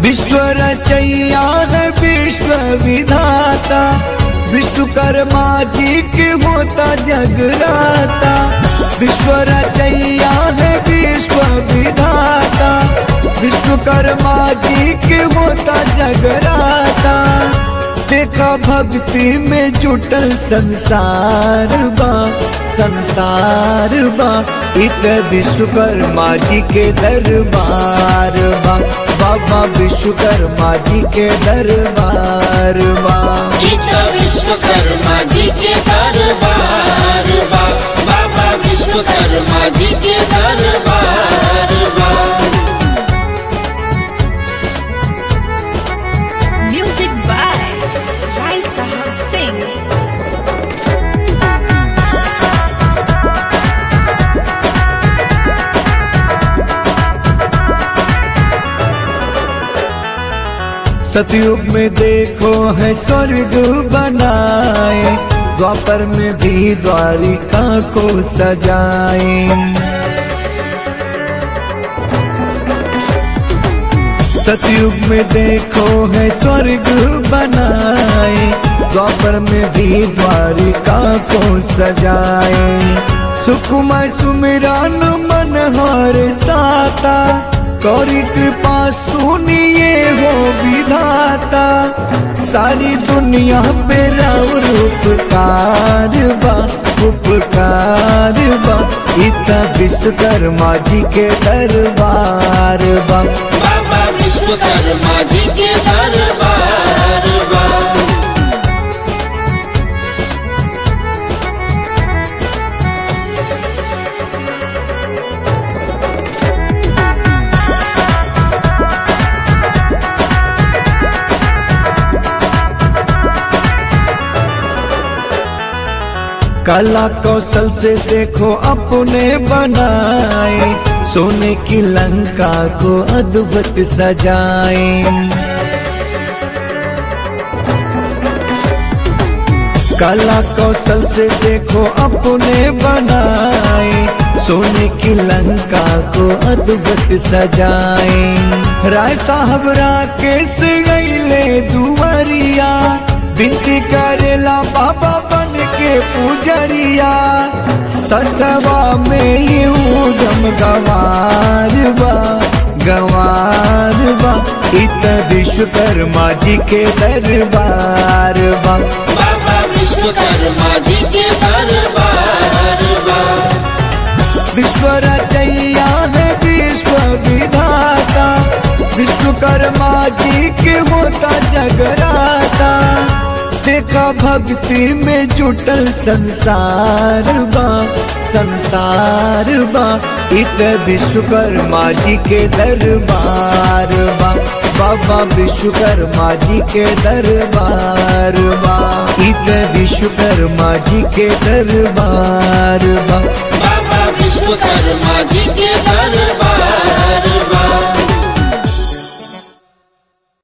विश्व रचैया है विश्व विधाता विश्वकर्मा जी के होता जगराता विश्व रचैया है विश्व विधाता विश्वकर्मा जी के होता जगराता देखा भक्ति में जुटल संसार बा संसार बा इत विश्वकर्मा जी के दरबार बा बाबा विश्वकर्मा जी के दरबार बा गीता विश्वकर्मा जी के दरबार बा बाबा विश्वकर्मा जी के दरबार बा Music by Rai Sahab Singh. सतयुग में देखो है स्वर्ग बनाए द्वापर में भी द्वारिका को सजाए सतयुग में देखो है स्वर्ग बनाए द्वापर में भी द्वारिका को सजाए सुकुमार सुमिरान मन हर साता कौरी कृपा सुनिए हो विधाता सारी दुनिया पे राउर उपकार बा उपकार बा इतना विश्वकर्मा जी के दरबार बा बाबा विश्वकर्मा जी के दरबार बा कला कौशल से देखो अपने बनाए सोने की लंका को अद्भुत सजाए कला कौशल से देखो अपने बनाए सोने की लंका को अद्भुत सजाए राय साहब राकेश गईले दुवरिया बिनती करेला बाबा बन के पुजरिया सतवा में ये उदम गवार बा गवार बा इत विश्वकर्मा जी के दरबार बा बाबा विश्वकर्मा जी के दरबार बा विश्व रचैया है विश्व विधाता विश्वकर्मा जी के होता जगराता देखा भक्ति में जुटल संसार बा संसार बा इत विश्वकर्मा जी के दरबार बा बाबा विश्वकर्मा जी के दरबार बा इत विश्वकर्मा जी के दरबार बा बाबा विश्वकर्मा जी के दरबार बा